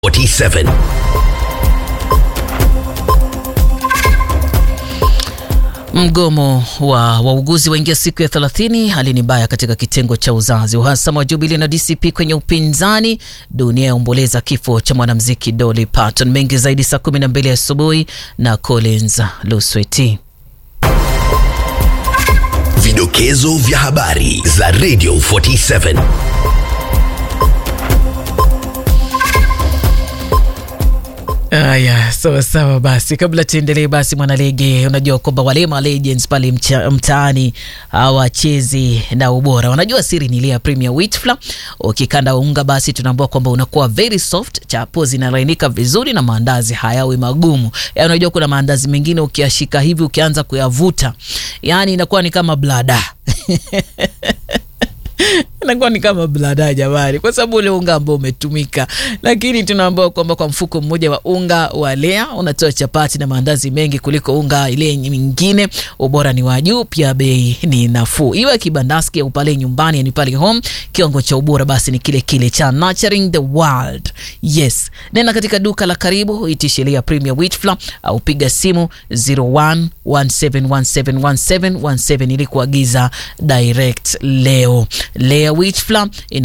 47. Mgomo wa wauguzi waingia siku ya 30. Hali ni mbaya katika kitengo cha uzazi. Uhasama wa Jubilee na DCP kwenye upinzani. Dunia yaomboleza kifo cha mwanamuziki Dolly Parton. Mengi zaidi saa 12 asubuhi na Collins Lusweti. Vidokezo vya habari za Radio 47. Aya, sawa sawa. Basi kabla tuendelee, basi mwanalege, unajua kwamba wale ma legends pale mcha- mtaani hawachezi na ubora. Wanajua siri ni ile ya Premier Wheat Flour. Ukikanda unga, basi tunaambua kwamba unakuwa very soft, chapo zinalainika vizuri na maandazi hayawi magumu. Ya, unajua kuna maandazi mengine ukiashika hivi ukianza kuyavuta, yani inakuwa ni kama blada inakuwa ni kama blada jamani, kwa sababu ule unga ambao umetumika. Lakini tunaambiwa kwamba kwa mfuko mmoja wa unga wa Lea unatoa chapati na maandazi mengi kuliko unga ile nyingine. Ubora ni wa juu, pia bei ni nafuu. Iwe kibandaski au pale nyumbani, yani pale home, kiwango cha ubora basi ni kile kile cha Nurturing the World. Yes, nenda katika duka la karibu, itishe Lea Premier Wheat Flour au piga simu 0117171717 ili kuagiza direct leo. Lea Wheat Flour ina